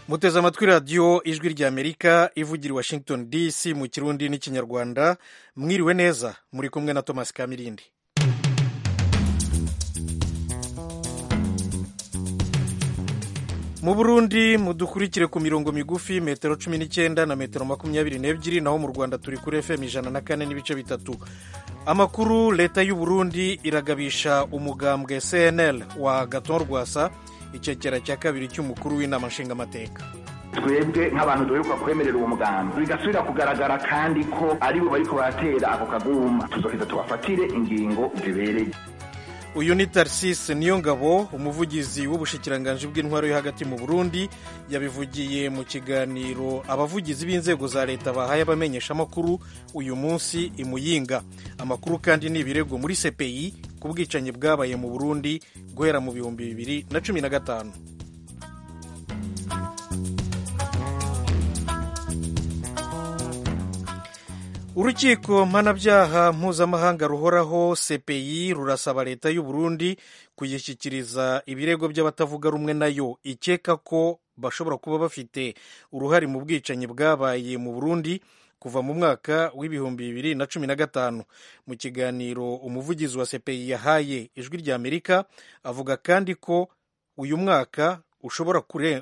muteze amatwi radiyo ijwi ry'amerika ivugira i washington dc mu kirundi n'ikinyarwanda mwiriwe neza muri kumwe na thomas kamirindi mu burundi mudukurikire ku mirongo migufi metero cumi n'icyenda na metero makumyabiri n'ebyiri naho mu rwanda turi kuri fm ijana na kane n'ibice bitatu amakuru leta y'u burundi iragabisha umugambwe cnl wa gaton rwasa icyegera cya kabiri cy'umukuru w'inama nshingamateka twebwe nk'abantu duheruka kwemerera uwo mugambi bigasubira kugaragara kandi ko ari bo bariko baratera ako kaguma tuzoheza tubafatire ingingo zibereye uyu ni tarisisi niyo ngabo umuvugizi w'ubushikiranganji bw'intwaro yo hagati mu burundi yabivugiye mu kiganiro abavugizi b'inzego za leta bahaye abamenyeshamakuru uyu munsi i muyinga amakuru kandi ni ibirego muri cpi ku bwicanyi bwabaye mu burundi guhera mu bihumbi bibiri na cumi na gatanu urukiko mpanabyaha mpuzamahanga ruhoraho cpi rurasaba leta y'u burundi kuyishyikiriza ibirego by'abatavuga rumwe nayo ikeka ko bashobora kuba bafite uruhare mu bwicanyi bwabaye mu burundi kuva mu mwaka w'ibihumbi bibiri na cumi na gatanu mu kiganiro umuvugizi wa cpi yahaye ijwi ry'amerika avuga kandi ko uyu mwaka ushobora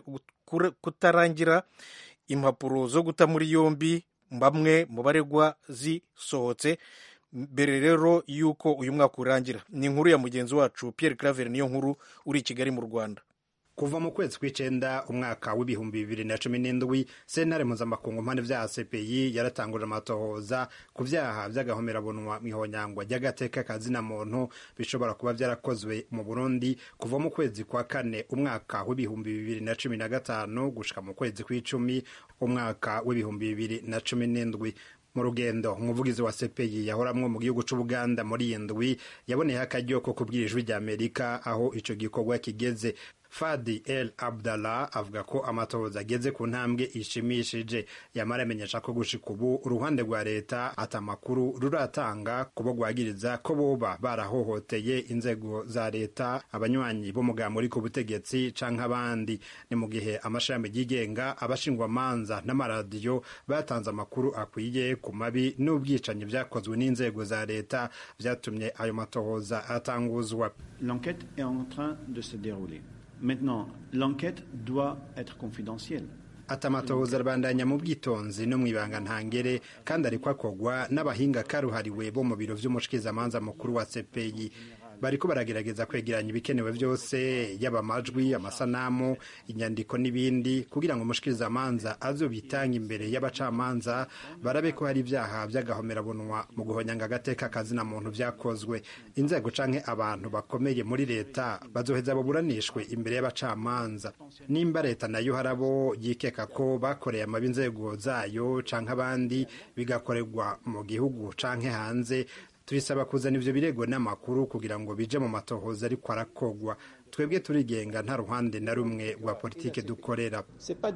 kutarangira impapuro zo guta muri yombi bamwe mu baregwa zisohotse mbere rero y'uko uyu mwaka urangira ni inkuru ya mugenzi wacu Pierre Claver niyo nkuru uri i Kigali mu Rwanda kuva mu kwezi kw'icenda umwaka w'ibihumbi bibiri na cumi n'indwi sentare mpuzamakungu mpande vya cpi yaratanguje amatohoza ku vyaha vy'agahomerabunwa mw'ihonyangwa ry'agateka kazina muntu bishobora kuba vyarakozwe mu burundi kuva mu kwezi kwa kane umwaka w'ibihumbi bibiri na cumi na gatanu gushika mu kwezi kw'icumi umwaka w'ibihumbi bibiri na cumi n'indwi mu rugendo umuvugizi wa CPI yahoramwo mu gihugu c'Ubuganda muri iyi ndwi yaboneyeho akaryo ko kubwira ijwi ry'Amerika aho ico gikorwa kigeze Fadi El Abdallah avuga ko amatohoza ageze ku ntambwe ishimishije yamara amenyesha ko gushika ubu uruhande rwa leta ata makuru ruratanga kubo rwagiriza ko boba barahohoteye inzego za leta abanywanyi b'umugambi uri ku butegetsi canke abandi ni mu gihe amashami yigenga abashingwamanza n'amaradiyo batanze amakuru akwiye ku mabi n'ubwicanyi vyakozwe n'inzego za leta vyatumye ayo matohoza atanguzwa L'enquête est en train de se dérouler. Maintenant, l'enquête doit être confidentielle. ati amatohoza arabandanya mu bwitonzi no mu ibanga ntangere kandi ariko akogwa n'abahinga karuhariwe bo mu biro vy'umushikizamanza mukuru wa CPI bariko baragerageza kwegeranya ibikenewe byose yaba amajwi amasanamu inyandiko n'ibindi kugira ngo umushikirizamanza azobitanga imbere y'abacamanza barabe ko hari ibyaha by'agahomerabunwa mu guhonyanga agateka kazina muntu vyakozwe inzego canke abantu bakomeye muri leta bazoheza baburanishwe imbere y'abacamanza nimba leta nayo harabo yikeka ko bakoreye amabi inzego zayo canke abandi bigakorerwa mu gihugu canke hanze turisaba kuzana ivyo birego n'amakuru kugira ngo bije mu matohoza ariko arakogwa twebwe turigenga nta ruhande na rumwe rwa politike dukorera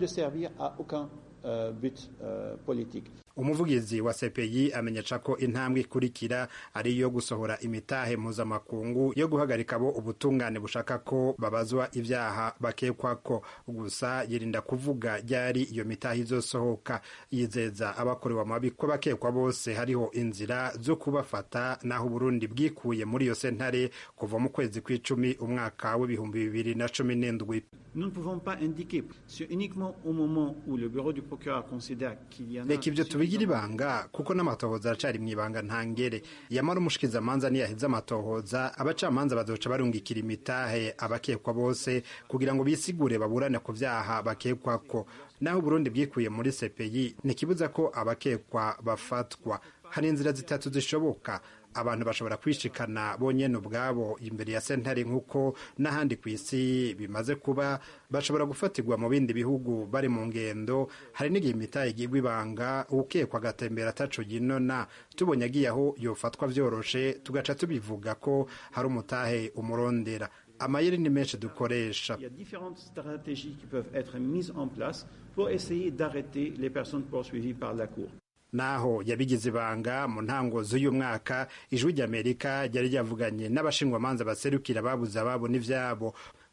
umuvugizi wa CPI amenyesha ko intambwe ikurikira ari iyo gusohora imitahe mpuzamakungu yo guhagarika abo ubutungane bushaka ko babazwa ibyaha bakekwako gusa yirinda kuvuga ryari iyo mitahe izosohoka yizeza abakorewe amabi ko bakekwa bose hariho inzira zo kubafata naho Burundi bwikuye muri iyo sentare kuva mu kwezi kw'icumi umwaka w'ibihumbi bibiri na cumi n'indwi Nous ne pouvons pas indiquer. C'est uniquement au moment où le bureau du procureur considère qu'il y en a... reka ivyo tubigira ibanga kuko n'amatohoza aracari mw'ibanga ntangere yamara umushikizamanza niyaheza amatohoza abacamanza bazoca barungikira imitahe abakekwa bose kugira ngo bisigure baburane ku vyaha bakekwako naho Burundi bwikuye muri CPI ntikibuza ko abakekwa bafatwa hari inzira zitatu zishoboka abantu bashobora kwishikana bonyene ubwabo imbere ya sentare nk'uko n'ahandi ku isi bimaze kuba bashobora gufatirwa mu bindi bihugu bari mu ngendo hari n'igihe imitahe igirwa ibanga ukekwa agatembera ataco yinona tubonye agiye aho yofatwa vyoroshe tugaca tubivuga ko hari umutahe umurondera amayeri ni menshi dukoresha Il y a différentes stratégies qui peuvent être mises en place pour essayer d'arrêter les personnes poursuivies par la Cour. naho yabigize ibanga mu ntango z'uyu mwaka ijwi ry'amerika ryari ryavuganye n'abashingwamanza baserukira babuze ababo n'ivyabo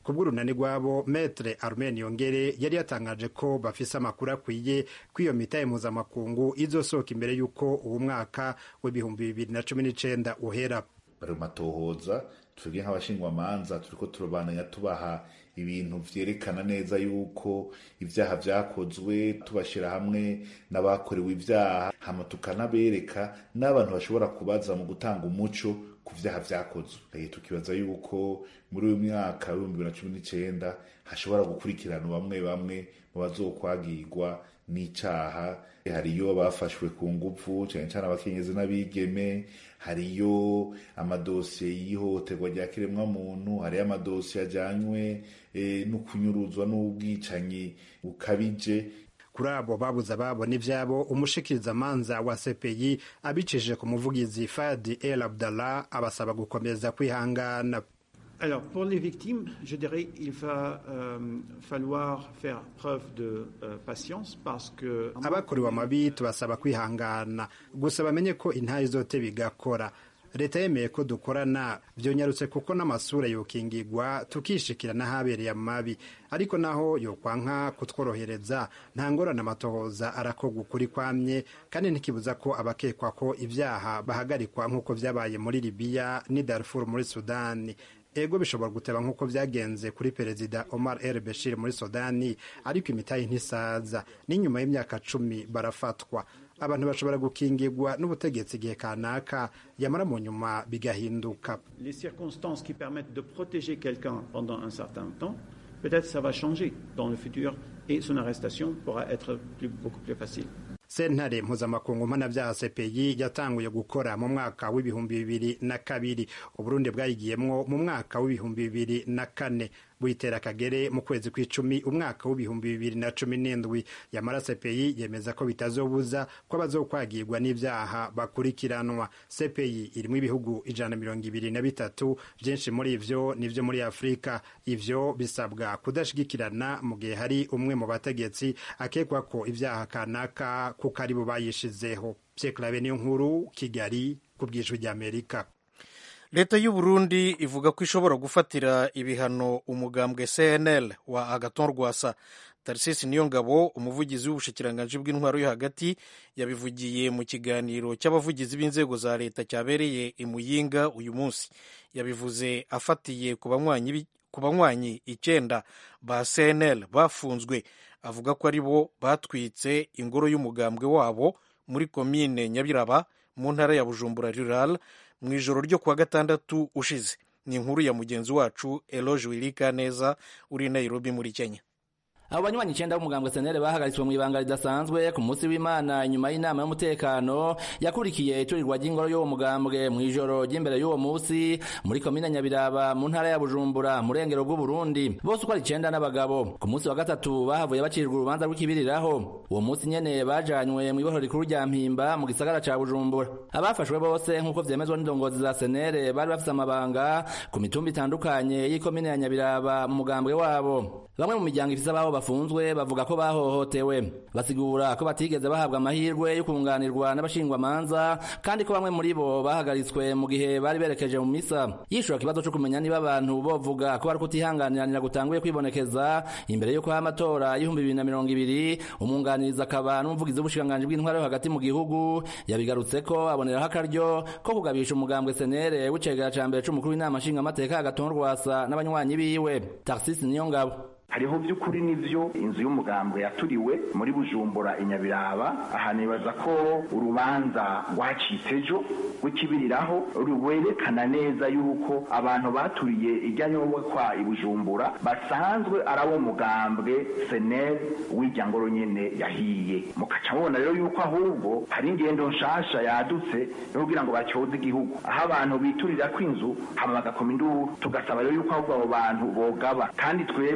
ku bw'urunani rwabo metre armen yongere yari yatangaje ko bafise amakuru akwiye ko iyo mitahe mpuzamakungu izosohoka imbere y'uko uwo mwaka w'ibihumbi bibiri na cumi n'icenda uhera bari mu matohoza twebwe nk'abashingwamanza turiko turabananya tubaha ibintu vyerekana neza yuko ivyaha vyakozwe tubashira hamwe n'abakorewe ivyaha hama tukanabereka n'abantu bashobora kubaza mu gutanga umuco ku vyaha vyakozwe tukibaza yuko muri uyu mwaka w'ibihumbi bibiri na cumi n'icenda hashobora gukurikirana bamwe bamwe mu bazokwagirwa n'icaha hariyo abafashwe ku nguvu cyane cyane abakenyezi n'abigeme hariyo amadosiye y'ihohoterwa rya kiremwamuntu hariyo amadosiye ajyanywe e, no kunyuruzwa n'ubwicanyi bukabije kuri abo babuze ababo n'ivyabo umushikirizamanza wa CPI abicishije ku muvugizi Fadi El Abdallah abasaba gukomeza kwihangana Alors, pour les victimes, je dirais qu'il va euh, falloir faire preuve de euh, patience parce que... abakorewe amabi tubasaba kwihangana gusa bamenye ko intayi zote bigakora leta yemeye ko dukorana vyonyarutse kuko n'amasura yokingigwa tukishikira n'ahabereye amabi ariko naho yokwanka kutworohereza nta ngorane amatohoza arakorwa ukuri kwamye kandi ntikibuza ko abakekwa ko ivyaha bahagarikwa nk'uko vyabaye muri libiya n'i darfur muri sudani ego bishobora guteba nk'uko byagenze kuri perezida omar el bashir muri sudani ariko imitayi ntisaza n'inyuma y'imyaka cumi barafatwa abantu bashobora gukingirwa n'ubutegetsi igihe kanaka yamara mu nyuma bigahinduka Les circonstances qui permettent de protéger quelqu'un pendant un certain temps, peut-être ça va changer dans le futur et son arrestation pourra être plus, beaucoup plus facile. sentare mpuzamakungu mpanabyaha cpi yatanguye gukora mu mwaka w'ibihumbi bibiri na kabiri uburundi bwayigiyemwo mu mwaka w'ibihumbi bibiri na kane buyitera akagere mu kwezi kw'icumi umwaka w'ibihumbi bibiri na cumi n'indwi yamara cpi yemeza ko bitazobuza ko abazokwagirwa n'ivyaha bakurikiranwa cpi irimwo ibihugu ijana na mirongo ibiri na bitatu vyinshi muri ivyo nivyo muri afurika ivyo bisabwa kudashigikirana mu gihe hari umwe mu bategetsi akekwa ko ivyaha kanaka kuko ari bo bayishizeho pyeklabe niyo nkuru kigali ku bwijwi ry'amerika leta y'u Burundi ivuga ko ishobora gufatira ibihano umugambwe cnl wa agaton rwasa tarisisi niyo ngabo umuvugizi w'ubushikiranganji bw'intwaro yo hagati yabivugiye mu kiganiro cy'abavugizi b'inzego za leta cyabereye i muyinga uyu munsi yabivuze afatiye ku banywanyi ku banywanyi icyenda ba cnl bafunzwe avuga ko ari bo batwitse ingoro y'umugambwe wabo muri komine nyabiraba mu ntara ya bujumbura rural mu ijoro ryo kuwa gatandatu ushize ni inkuru ya mugenzi wacu eloge wirika neza uri nairobi muri kenya abo banywanyi icenda b'umugambwe senere bahagaritswe mu ibanga ridasanzwe ku munsi w'imana inyuma y'inama y'umutekano yakurikiye iturirwa ry'ingoro y'uwo mugambwe mu ijoro ry'imbere y'uwo munsi muri komine nyabiraba mu ntara ya bujumbura mu rengero bw'uburundi bose uko ari icenda n'abagabo ku munsi wa gatatu bahavuye bacirwa urubanza rw'ikibiriraho uwo munsi nyene bajanywe mu ibohero rikuru rya mpimba mu gisagara ca bujumbura abafashwe bose nk'uko vyemezwa n'indongozi za senere bari bafise amabanga ku mitumba itandukanye y'ikomine ya nyabiraba mu mugambwe wabo bamwe mu miryango ifise ababo bafunzwe bavuga ko bahohotewe basigura ko batigeze bahabwa amahirwe yo kunganirwa n'abashingwamanza kandi ko bamwe muri bo bahagaritswe mu gihe bari berekeje mu misa yishura ikibazo co kumenya niba abantu bovuga ko bari kutihanganiranira gutanguye kwibonekeza imbere y'uko haha amatora y'ibihumbi bibiri na mirongo ibiri umwunganirizi akaba n'umuvugizi w'ubushikiranganji bw'intwaro yo hagati mu gihugu yabigarutse ko aboneraho akaryo ko kugabisha umugambwe senere w'icegera ca mbere c'umukuru w'inama nshingamateka agaton rwasa n'abanywanyi biwe tarsisi niyo ngabo hariho by'ukuri n'ivyo inzu y'umugambwe yaturiwe muri bujumbura inyabiraba aha nibaza ko urubanza rwacitse ejo rw'ikibiriraho rwerekana neza yuko abantu baturiye ijyanyombwa kwa ibujumbura basanzwe ari abo mugambwe senel w'irya ngoro nyene yahiye mukaca mubona rero yuko ahubwo hari ingendo nshasha yadutse yo kugira ngo bacyoze igihugu aho abantu biturira kw'inzu hama bagakoma induru tugasaba rero yuko ahubwo abo bantu bogaba kandi twebwe nk'aba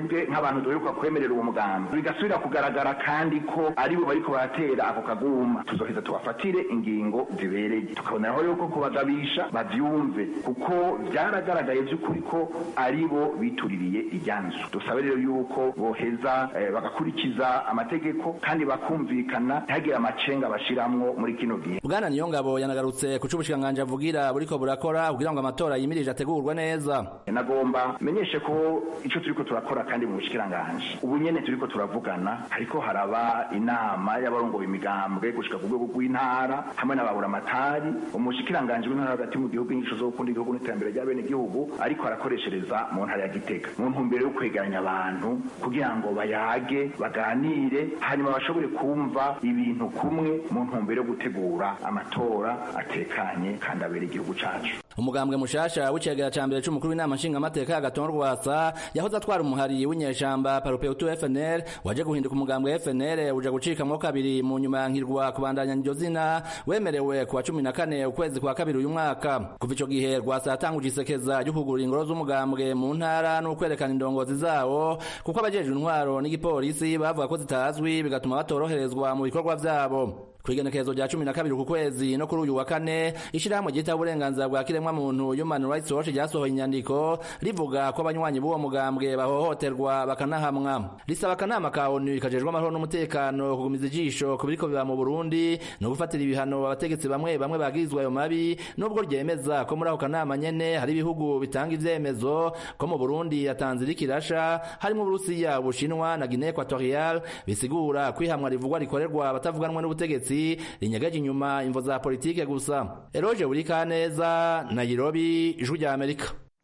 bantu duheruka kwemerera uwo mugambi bigasubira kugaragara kandi ko aribo bariko baratera ako kaguma tuzoheza tubafatire ingingo zibereye tukaboneraho yuko kubagabisha bavyumve kuko vyaragaragaye vy'ukuri ko aribo bituririye iryanzu dusabe rero yuko boheza eh, bagakurikiza amategeko kandi bakumvikana ntihagire amacenga bashiramwo muri kino gihe bwana niyongabo yanagarutse ku c'ubushikiranganji avugira buriko burakora kugira ngo amatora yimirije ategurwe neza nagomba menyeshe ko ico turiko turakora kandi mu bushikiranganje ubu nyene turiko turavugana ariko haraba inama y'abarongoye imigambwe gushika ku rwego rw'intara hamwe n'ababuramatari umushikiranganje w'intara hagati mu gihugu inyigisho zo gukunda igihugu n'iterambere rya bene igihugu ariko arakoreshereza mu ntara ya gitega mu ntumbero yo kwegeranya abantu kugira ngo bayage baganire hanyuma bashobore kumva ibintu kumwe mu ntumbero yo gutegura amatora atekanye kandi abera igihugu cacu umugambwe mushasha w'icegera ca mbere c'umukuru w'inama nshingamateka y'agatongo rwasa yahoze atwara umuhari w'inyeshamba paropeutu fnl waje guhinduka umugambwe fnl uja gucikamwo kabiri mu nyuma yankirwa kubandanya iryo zina wemerewe kuwa cumi na kane ukwezi kwa kabiri uyu mwaka kuva ico gihe rwasa yatanguje isekeza ryo kugurura ingoro z'umugambwe mu ntara n'ukwerekana indongozi zawo kuko abajejwe intwaro n'igipolisi bavuga ko zitazwi bigatuma batoroherezwa mu bikorwa vyabo kwigenekerezo rya cumi na kabiri ku kwezi no kuri uyu wa kane ishirahamwe ryita uburenganzira bwa kiremwa muntu human rights watch ryasohoye inyandiko rivuga ko abanywanyi b'uwo mugambwe bahohoterwa bakanahamwa risaba akanama ka onu kajejwe amahoro n'umutekano kugumiza ijisho ku biriko biba mu burundi no gufatira ibihano abategetsi bamwe bamwe bagirizwa ayo mabi nubwo ryemeza ko muri ako kanama nyene hari ibihugu bitanga ivyemezo ko mu burundi yatanzira ikirasha harimo uburusiya ubushinwa na guinee equatorial bisigura kwihamwa rivugwa rikorerwa abatavuganwa n'ubutegetsi rinyegeje inyuma imvo za politike gusa eroje burikaneza nairobi ijwi rya amerika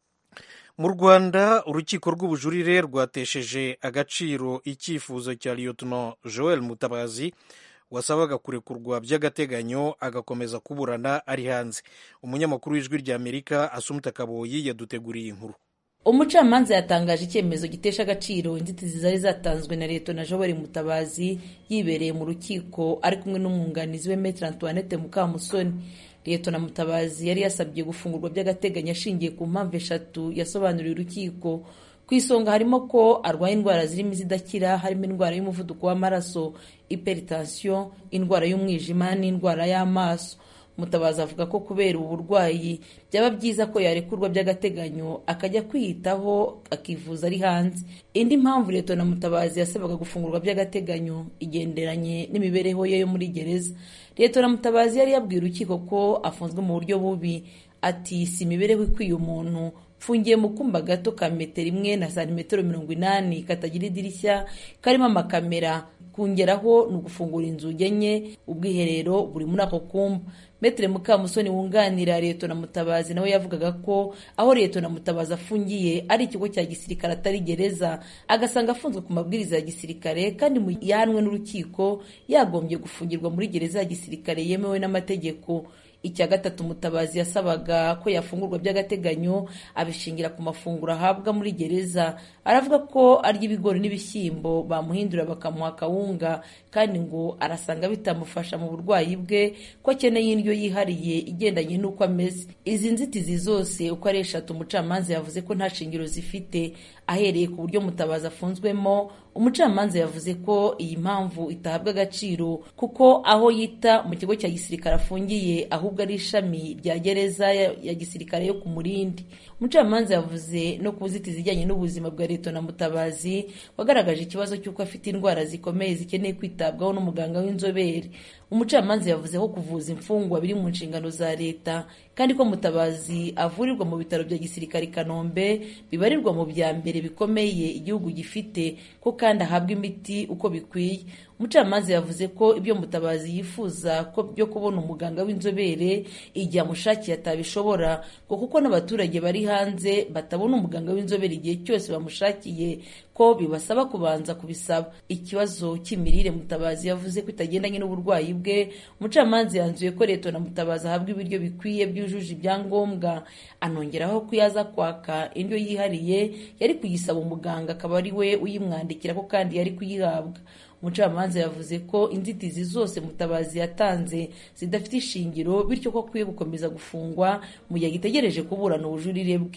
mu rwanda urukiko rw'ubujurire rwatesheje agaciro icyifuzo cya lieutenant joel mutabazi wasabaga kurekurwa by'agateganyo agakomeza kuburana ari hanze umunyamakuru w'ijwi rya amerika asumuta kaboyi yaduteguriye inkuru umucamanza yatangaje icyemezo gitesha agaciro inzitizi zari zatanzwe na leta na jobari mutabazi yibereye mu rukiko ari kumwe n'umwunganizi we metre antoinette mukamusoni leta na mutabazi yari yasabye gufungurwa by'agateganyo ashingiye ku mpamvu eshatu yasobanuriye urukiko ku isonga harimo ko arwaye indwara zirimo izidakira harimo indwara y'umuvuduko w'amaraso hypertension indwara y'umwijima n'indwara y'amaso mutabazi avuga ko kubera ubu burwayi byaba byiza ko yarekurwa by'agateganyo akajya kwiyitaho akivuza ari hanze indi mpamvu leta na mutabazi yasabaga gufungurwa by'agateganyo igenderanye n'imibereho ye yo muri gereza leta na mutabazi yari yabwiye urukiko ko afunzwe mu buryo bubi ati si imibereho ikwiye umuntu mfungiye mu kumba gato ka metero imwe na santimetero mirongo inani katagira idirishya karimo amakamera kongeraho ni ugufungura inzugi enye ubwiherero buri muri ako kumba metere mukamusoni wunganira leta na mutabazi nawe yavugaga ko aho leta na mutabazi afungiye ari ikigo cya gisirikare atari gereza agasanga afunzwe ku mabwiriza ya gisirikare kandi mu yahanwe n'urukiko yagombye gufungirwa muri gereza ya gisirikare yemewe n'amategeko icya gatatu mutabazi yasabaga ko yafungurwa by'agateganyo abishingira ku mafunguro ahabwa muri gereza aravuga ko arya ibigori n'ibishyimbo bamuhindura bakamuha akawunga kandi ngo arasanga bitamufasha mu burwayi bwe ko akeneye indyo yihariye igendanye n'uko ameze izi nzitizi zose uko ari eshatu umucamanza yavuze ko nta shingiro zifite ahereye ku buryo mutabazi afunzwemo umucamanza yavuze ko iyi mpamvu itahabwa agaciro kuko aho yita mu kigo cya gisirikare afungiye ahubwo ari ishami rya gereza ya gisirikare yo ku murindi umucamanza yavuze no ku nzitizi zijyanye n'ubuzima bwa leta na mutabazi wagaragaje ikibazo cy'uko afite indwara zikomeye zikeneye kwitabwaho n'umuganga w'inzobere umucamanza yavuze ko kuvuza imfungwa biri mu nshingano za leta kandi ko mutabazi avurirwa mu bitaro bya gisirikare i kanombe bibarirwa mu bya mbere bikomeye igihugu gifite ko kandi ahabwa imiti uko bikwiye umucamanza yavuze ko ibyo mutabazi yifuza ko byo kubona umuganga w'inzobere igihe amushakiye atabishobora ngo kuko n'abaturage bari hanze batabona umuganga w'inzobere igihe cyose bamushakiye ko bibasaba kubanza kubisaba ikibazo cy'imirire mutabazi yavuze ko itagendanye n'uburwayi bwe umucamanza yanzuye ko leta na mutabazi ahabwa ibiryo bikwiye byujuje ibyangombwa anongeraho ko iyo aza kwaka indyo yihariye yari kuyisaba umuganga akaba ari we uyimwandikira ko kandi yari kuyihabwa umucamanza yavuze ko inzitizi zose mutabazi yatanze zidafite ishingiro bityo ko akwiye gukomeza gufungwa mu gihe agitegereje kuburana ubujurire bwe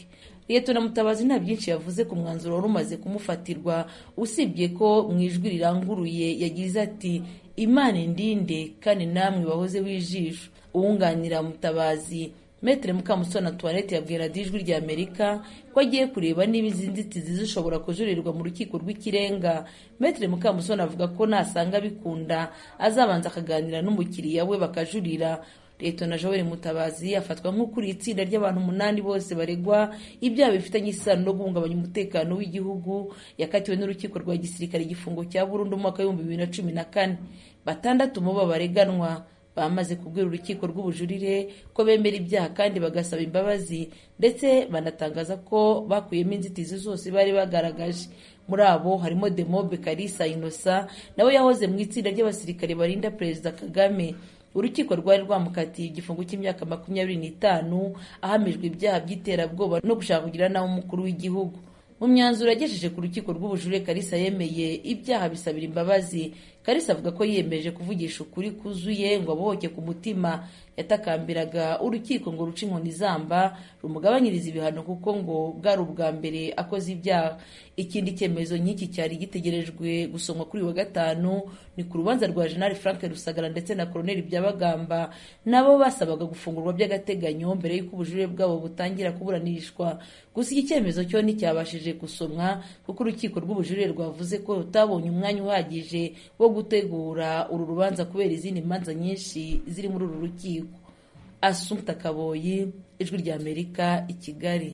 liyetona mutabazi nta byinshi yavuze ku mwanzuro wari umaze kumufatirwa usibye ko mu ijwi riranguruye yagize ati imana indinde kandi namwe bahoze w'ijisho uwunganira mutabazi metere mukamusoni antoinette yabwira radiyo ijwi rya amerika ko agiye kureba niba izi nzitizi zishobora kujurirwa mu rukiko rw'ikirenga metere mukamusoni avuga ko nasanga bikunda azabanza akaganira n'umukiriya we bakajurira leta na joel mutabazi afatwa nk'ukuriye itsinda ry'abantu umunani bose baregwa ibyaha bifitanye isano no guhungabanya umutekano w'igihugu yakatiwe n'urukiko rwa gisirikare igifungo cya burundu mu mwaka w'ibihumbi bibiri na cumi na kane batandatu mu bo bareganwa bamaze kubwira urukiko rw'ubujurire ko bemera ibyaha kandi bagasaba imbabazi ndetse banatangaza ko bakuyemo inzitizi zose bari bagaragaje muri abo harimo demobe karisa inosa nawe yahoze mu itsinda ry'abasirikare barinda perezida kagame urukiko rwari rwamukatiye igifungo cy'imyaka makumyabiri n'itanu ahamijwe ibyaha by'iterabwoba no gushaka kugira nawe umukuru w'igihugu mu myanzuro yagejeje ku rukiko rw'ubujurire karisa yemeye ibyaha bisabira imbabazi karisa avuga ko yiyemeje kuvugisha ukuri kuzuye ngo abohoke ku mutima yatakambiraga urukiko ngo ruce inkoni zamba rumugabanyiriza ibihano kuko ngo bwari ubwa mbere akoze ibyaha ikindi cyemezo nk'iki cyari gitegerejwe gusomwa kuri uyu wa gatanu ni ku rubanza rwa jenali frank rusagara ndetse na koroneli byabagamba nabo basabaga gufungurwa by'agateganyo mbere y'uko ubujurire bwabo butangira kuburanishwa gusa iki cyemezo cyo nticyabashije gusomwa kuko urukiko rw'ubujurire rwavuze ko rutabonye umwanya uhagije wo gutegura uru rubanza kubera izindi manza nyinshi ziri muri uru rukiko asumta kaboyi ijwi rya amerika i kigali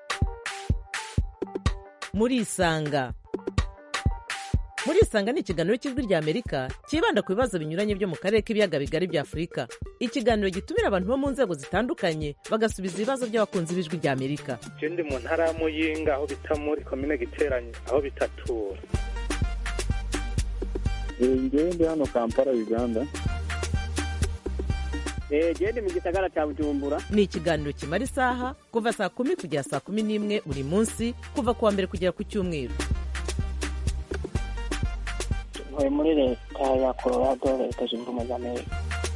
murisanga murisanga ni ikiganiro cy'ijwi rya amerika cyibanda ku bibazo binyuranye byo mu karere k'ibiyaga bigari bya afurika ikiganiro gitumira abantu bo mu nzego zitandukanye bagasubiza ibibazo by'abakunzi b'ijwi rya amerika ndi mu ntara ya muyinga aho bita muri komine giteranye aho bitatura ngewe ndi hano kampala uganda gende mu gisagara cya bujumbura ni ikiganiro kimara isaha kuva saa kumi kugera saa kumi n'imwe buri munsi kuva ku wa mbere kugera ku cyumweru ntuye muri leta ya colorado leta zunze ubumwe za amerika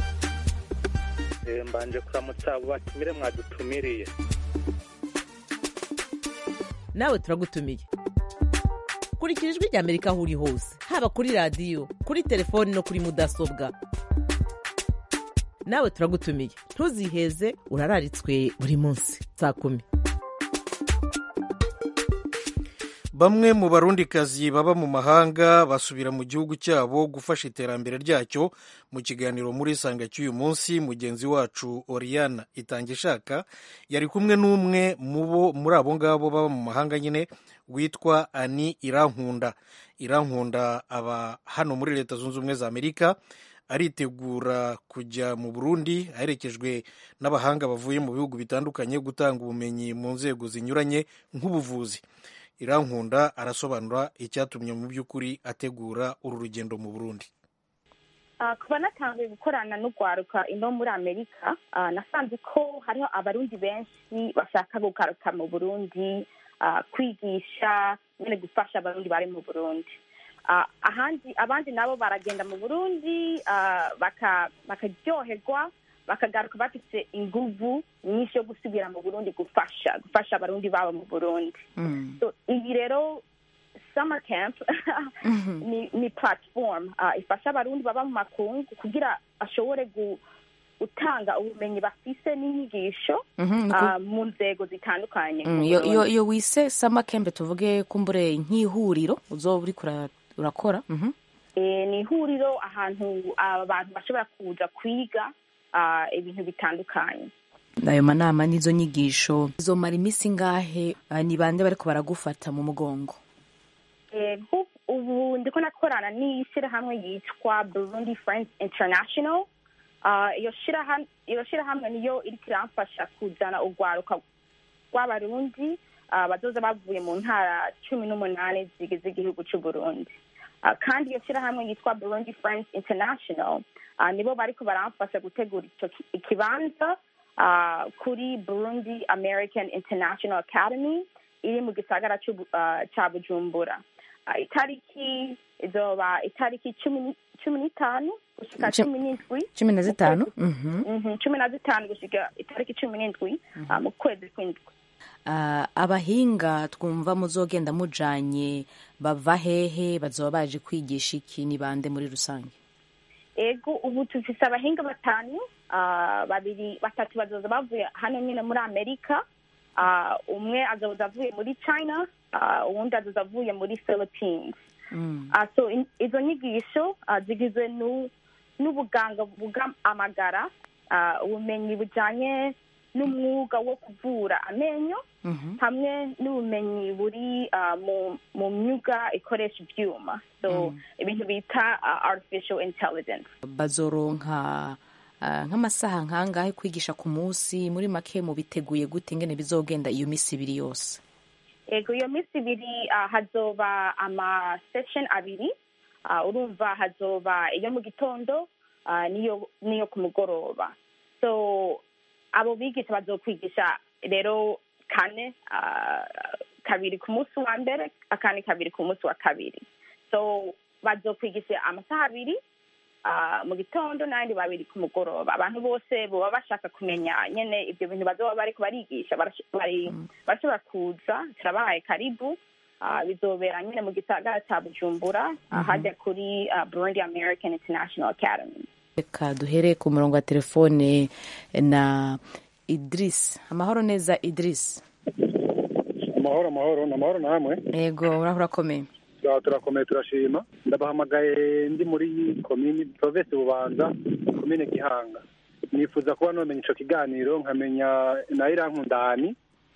mbanje kuramutsa abo batumire mwadutumiriye nawe turagutumiye kurikira ijwi rya amerika aho uri hose haba kuri radiyo kuri telefoni no kuri mudasobwa nawe turagutumiye ntuziheze urararitswe buri munsi saa kumi bamwe mu barundikazi baba mu mahanga basubira mu gihugu cyabo gufasha iterambere ryacyo mu kiganiro muri isanga cy'uyu munsi mugenzi wacu oriana itangishaka yari kumwe n'umwe muri abo ngabo baba mu mahanga nyine witwa ani irankunda irankunda aba hano muri leta zunze ubumwe za amerika aritegura kujya mu burundi aherekejwe n'abahanga bavuye mu bihugu bitandukanye gutanga ubumenyi mu nzego zinyuranye nk'ubuvuzi irankunda arasobanura icyatumye mu by'ukuri ategura uru rugendo mu burundi kuba natangiye gukorana n'urwaruka ino muri amerika nasanze ko hariho abarundi benshi bashaka gugaruka mu burundi kwigisha nyine gufasha abarundi bari mu burundi ahandi abandi nabo baragenda mu burundi bakaryoherwa bakagaruka bafite inguvu nyinshi yo gusubira mu burundi gufasha gufasha abarundi babo mu burundi iyi rero summer camp ni ni platform ifasha abarundi baba mu makungu kugira ashobore gutanga ubumenyi bafise n'inyigisho mu nzego zitandukanye iyo wise summer camp tuvuge kumbure nk'ihuriro uzoba uri urakora ni ihuriro ahantu abantu bashobora kuza kwiga ibintu bitandukanye ayo manama n'izo nyigisho zomara iminsi ingahe ni bande bariko baragufata mu mugongo ubu ndiko nakorana n'ishyirahamwe yitwa burundi friends international iyo shyirahamwe niyo iriko iramfasha kuzana urwaruka rw'abarundi bazoza bavuye mu ntara cumi n'umunani zigize igihugu c'uburundi kandi iyo shyirahamwe yitwa burundi friends international nibo bariko baramfasha gutegura ico ikibanza kuri burundi american international academy iri mu gisagara ca bujumbura itariki izoba itariki cumi n'itanu gushika cumi n'indwi cumi na zitanu cumi na zitanu gushika itariki cumi n'indwi mu kwezi kw'indwi Ah, abahinga twumva muzogenda mujanye bava hehe bazoba baje kwigisha iki ni bande muri rusange ego ubu tufise abahinga batanu ah, babiri batatu bazoza bavuye hano nyine muri amerika Ah, umwe azoza avuye muri china ah, uwundi azoza avuye muri philippines Ah, so in- izo nyigisho ah, zigizwe nu- n'ubuganga buvuga amagara ah, ubumenyi bujanye n'umwuga wo kuvura amenyo hamwe n'ubumenyi buri ah, mu mu myuga ikoresha ibyuma so ibintu bita ah, artificial intelligence bazoronka ah, nk'amasaha nkangahe kwigisha ku munsi muri make mubiteguye gute ingene bizogenda iyo misi ibiri yose ego iyo minsi ibiri ah, hazoba ama session abiri Ah, urumva hazoba iyo mu gitondo ah, n'iyo n'iyo ku mugoroba so abo bigisha bazokwigisha rero kane ah, kabiri ku munsi wa mbere akandi kabiri ku munsi wa kabiri so bazokwigisha amasaha abiri ah, mu gitondo n'ayandi babiri ku mugoroba abantu bose baba bashaka kumenya nyene ibyo bintu bazoba bariko barigisha barash- bari- barashobora kuza turabahaye karibu Ah, bizobera nyine mu gisagara ca bujumbura ah, hajya kuri ah, burundi american international academy reka duhere ku murongo wa telefone na idris amahoro neza idris amahoro amahoro ni amahoro namwe yego uraho urakomeye Turaho turakomeye turashima ndabahamagaye ndi muri komini provesi bubanza komine gihanga nifuza kuba nomenya ico kiganiro nkamenya na irankundani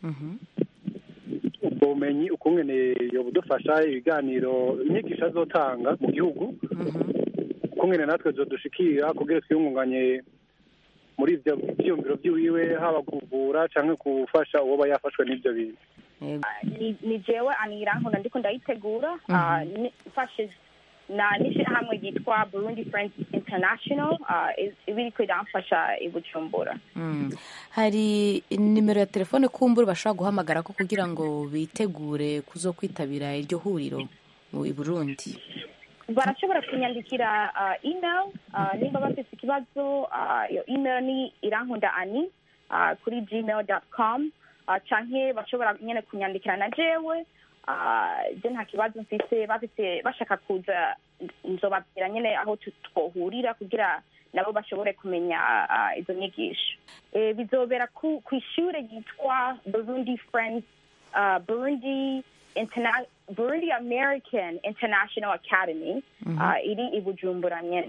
ubwo bumenyi ukungene yobudufasha ibiganiro inyigisho azotanga mu gihugu ukungene natwe zodushikira kugira twiyungunganye muri ivyo vyiyumviro vyiwiwe haba kuvura canke gufasha uwoba yafashwe n'ivyo bintu ni ni jewe anirankunda ndiko ndayitegura ah, ni- mfashe na n'ishirahamwe ryitwa burundi friends international ah, is- iba iriko iramfasha i bujumbura Mm. hari nimero ya telefone kumbura bashobora guhamagara ko kugira ngo bitegure kuzo kwitabira iryo huriro mu i burundi barashobora kunyandikira ah, email ah, nimba bafite ikibazo ah, iyo email ni irankunda ani ah, kuri gmail com canke bashobora nyene kunyandikira na jewe ah, je nta kibazo mfise bafise bashaka kuza nzobabwira nyene aho tu- twohurira kugira nabo bashobore kumenya ah, izo nyigisho Eh, bizobera ku kw'ishure ryitwa burundi friends ah, burundi Interna- Burundi American International Academy Mhm. ah, iri i Bujumbura nyene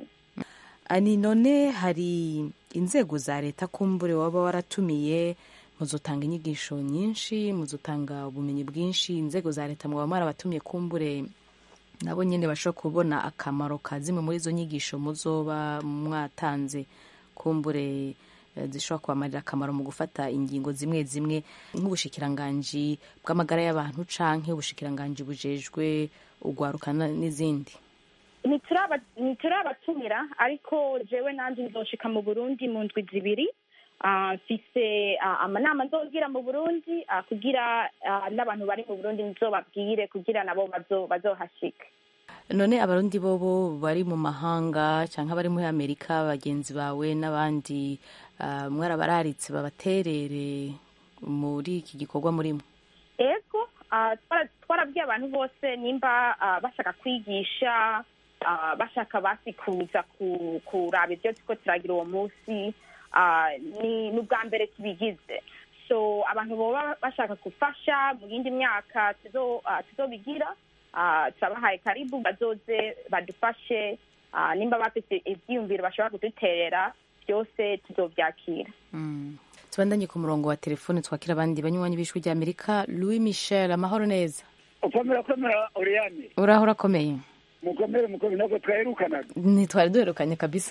ani none hari inzego za leta kumbure waba waratumiye muzotanga inyigisho nyinshi muzotanga ubumenyi bwinshi inzego za leta mwaba marabatumiye kumbure nabo nyine bashobora kubona akamaro ka zimwe muri izo nyigisho muzoba mwatanze kumbure eh, zishobora kubamarira akamaro mu gufata ingingo zimwe zimwe nk'ubushikiranganji bw'amagara y'abantu canke ubushikiranganji bujejwe ugwarukana n'izindi Ntituraba- ntiturabatumira ariko jewe nanje nzoshika mu Burundi mu ndwi zibiri Ah, mfise ah, amanama nzogira mu Burundi ah, kugira ah, n'abantu bari mu Burundi nzobabwire kugira nabo bazo- bazohashika none abarundi bobo bari mu mahanga cyangwa bari muri amerika bagenzi bawe n'abandi ah, mwarabararitse babaterere muri iki gikorwa murimo ego ah, twara- twarabwiye abantu bose nimba ah, bashaka kwigisha ah, bashaka basi kuza ku- kuraba ibyo turiko turagira uwo munsi ah, ni ni ubwa mbere tubigize so abantu boba bashaka gufasha mu yindi myaka tuzo- ah, tuzobigira ah, turabahaye karibu bazoze badufashe ah, nimba bafite ivyiyumviro bashobora kuduterera byose tuzovyakira Mm. tubandanye ku murongo wa telefone twakira abandi banywanyi b'ijwi rya amerika louis michel amahoro neza ukomera komera oriyane uraho urakomeye mukomere mukomere ntabwo twaherukanaga ntitwari duherukanye kabisa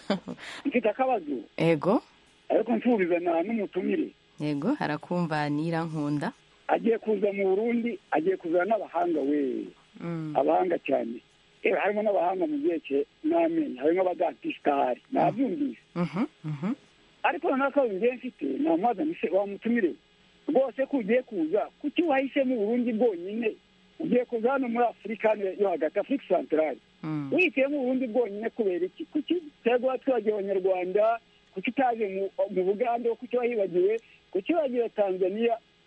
mfite akabazo ego ariko mfurizana n'umutumire yego harakumva nirankunda agiye kuza mu burundi agiye kuzana n'abahanga we Mm. abahanga cyane yewe harimo n'abahanga mu byerekeye n'amenyo harimo abadatisitari nabyumvise Mhm, mhm. ariko noneho akabazo ngiye mfite namwazana ise wamutumire rwose ko ugiye kuza kuki wahisemo uburundi bwonyine ugiye kuza hano muri afurika hano yo hagati afurika santarari Mm. wihitiyemo uburundi bwonyine kubera iki kuki utego abaturage abanyarwanda kuki utaje mu mu bugande kuki wahibagiwe kuki wagiye tanzania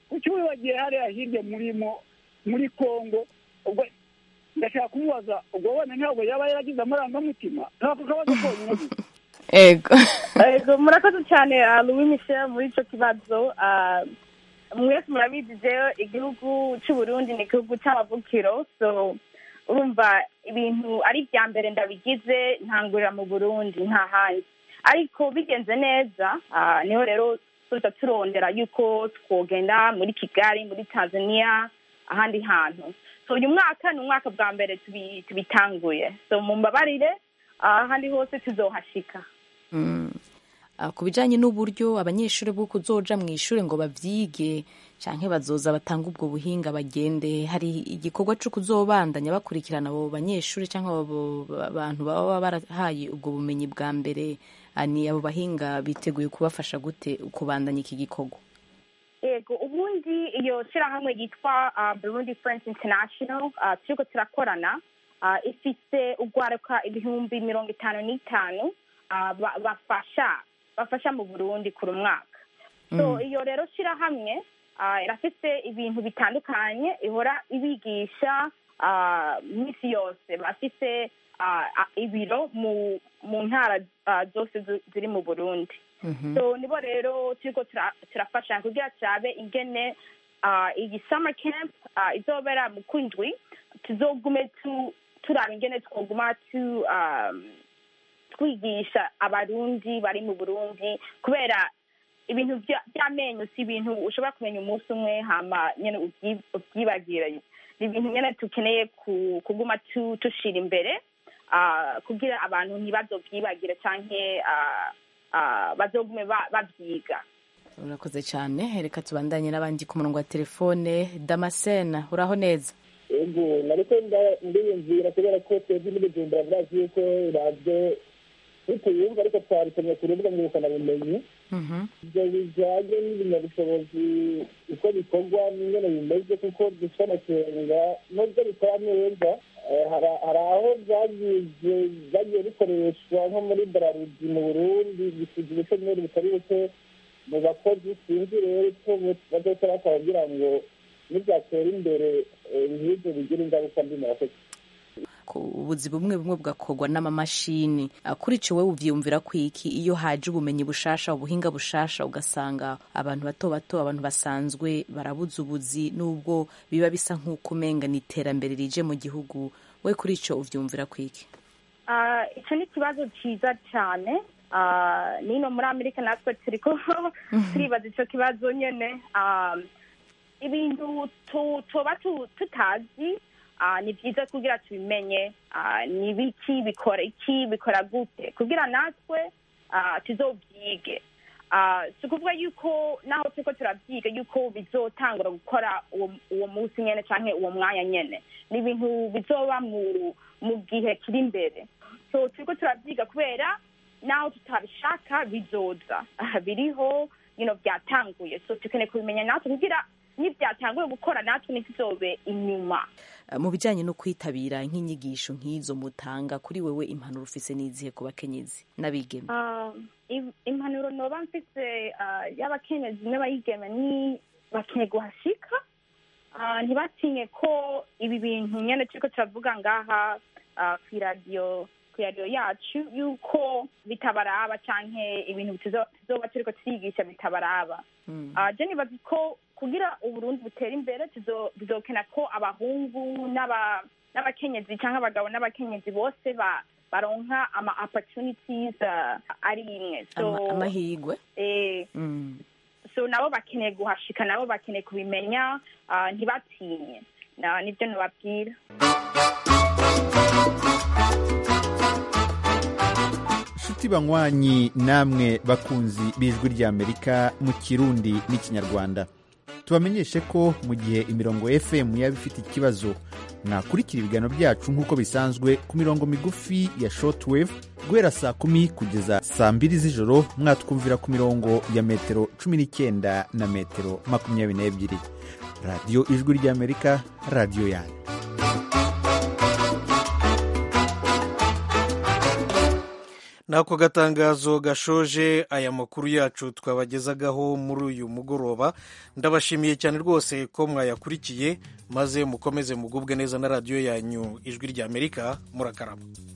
kuki wibagiye hariya hirya murimo muri kongo ubwo ndashaka kumubaza ubwo wenda ntabwo yaba yaragize amarangamutima ntako kabazo konyine gusa ego ego murakoze cyane ah, louis michel muri icyo kibazo Ah, mwese murabizi jewe igihugu cy'uburundi ni igihugu cy'amavukiro so urumva ibintu ari ibya mbere ndabigize ntangurira mu burundi nta handi ariko bigenze neza ah, niho rero tuza turondera yuko twogenda muri kigali muri tanzania ahandi hantu so uyu mwaka ni umwaka bwa mbere tubi- tubitanguye so mumbabarire ah, ahandi hose tuzohashika Mm. Ah, ku bijyanye n'uburyo abanyeshuri bwo kuzoja mu ishuri ngo bavyige canke bazoza batanga ubwo buhinga bagende hari igikorwa co kuzobandanya bakurikirana abo banyeshuri canke abo ba- bantu baba barahaye ubwo bumenyi bwa mbere ah, ni abo bahinga biteguye kubafasha gute kubandanya iki gikorwa yego ubundi iyo shyirahamwe yitwa uh, burundi friends international uh, turiko turakorana uh, ifite ugwaruka ibihumbi mirongo itanu n'itanu uh, ba- bafasha bafasha mu burundi kuri umwaka so Mm. iyo rero shyirahamwe uh, irafite ibintu bitandukanye ihora ibigisha uh, minsi yose bafite uh, uh, ibiro mu mu ntara uh, zose zi- ziri mu burundi so nibo rero turiko tura- turafashanya kugira turabe ingene ah, iyi summer camp ah, izobera mu kwindwi tuzogume tu- turaba ingene twoguma tu um, twigisha abarundi bari mu burundi kubera ibintu vya- vy'amenyo si ibintu ushobora kumenya umunsi umwe hama nyene ubyi- ubyibagire ni ibintu nyene tukeneye ku- kuguma tu- tushira imbere ah, kugira abantu ntibazovyibagire canke ah, ah, bazogume ba- bavyiga urakoze cyane reka tubandanye n'abandi ku murongo wa telefone damascene uraho neza ego nariko nda- ndiyumvira kubera ko twebwe n'ibijumbura birazi yuko radiyo ntituyumva ariko twabitumye ku rubuga ngurukanabumenyi ibyo bijanye n'ibinyabushobozi uko bikorwa n'ingene bimeze kuko dufite amakenga nubwo bikora neza eh, hari- hari aho byagize byagiye bikoreshwa nko muri bararudi mu burundi bisize ubushomeri butari buke mu bakozi sinzi rero icyo bazoca bakora kugira ngo nibyatera imbere eh, nk'ibyo bigira ingaruka mbi mu bakozi ku ubuzi bumwe bumwe bugakorwa n'amamashini Ah, kuri ico wewe uvyiyumvira kwiki iyo haje ubumenyi bushasha ubuhinga bushasha ugasanga abantu bato bato abantu basanzwe barabuze ubuzi nubwo biba bisa nk'uko umenga ni iterambere rije mu gihugu we kuri ico uvyumvira kwiki Ah, ico ni ikibazo ciza cane Ah, nino muri amerika natwe turiko turibaza ico kibazo nyene Ah, ibintu tu- tuba tu- tutazi ah, ni vyiza kugira tubimenye Ah, ni biki bikora iki bikora gute kugira natwe ah, tuzovyige Ah, si ukuvuga yuko naho turiko turavyiga yuko bizotangura gukora uwo uwo munsi nyene canke uwo mwanya nyene ni ibintu bizoba mu mu gihe kiri imbere so turiko turavyiga kubera naho tutabishaka bizoza Ah, biriho you know, byatanguye so tukeneye kubimenya natwe kugira nibyatanguye gukora natwe ntituzobe inyuma Ah, mu bijanye no kwitabira nk'inyigisho nk'izo mutanga kuri wewe impanuro ufise n'izihe ku bakenyezi n'abigeme Ah, im- impanuro noba mfise ah, y'abakenyezi n'abayigeme ni bakeneye guhashika Ah, ntibatinye ko ibi bintu nyene turiko turavuga ngaha ah, kw'iradiyo kw'iradiyo yacu yuko bitabaraba canke ibintu tuzo- tuzoba turiko turigisha bitabaraba Ah, je nibaza ko kugira uburundi butere imbere tuzo- bizokena ko abahungu n'aba- n'abakenyezi cyangwa abagabo n'abakenyezi bose ba baronka ama opportunities ah, ari imwe so Ama- amahigwe eh, Mm. so nabo bakeneye guhashika nabo bakeneye kubimenya ah, ntibatinye Na- nibyo nababwira nshuti banywanyi namwe bakunzi b'ijwi ry'amerika mu kirundi n'ikinyarwanda tubamenyeshe ko mu gihe imirongo fm yaba ifite ikibazo mwakurikira ibiganiro byacu nk'uko bisanzwe ku mirongo migufi ya shortwave guhera saa kumi kugeza saa mbiri z'ijoro mwatwumvira ku mirongo ya metero cumi n'icyenda na metero makumyabiri n'ebyiri radiyo ijwi ry'amerika radiyo yanyu n'ako gatangazo gashoje aya makuru yacu twabagezagaho muri uyu mugoroba ndabashimiye cyane rwose ko mwayakurikiye maze mukomeze mugubwe neza na radiyo yanyu ijwi ry'amerika murakarama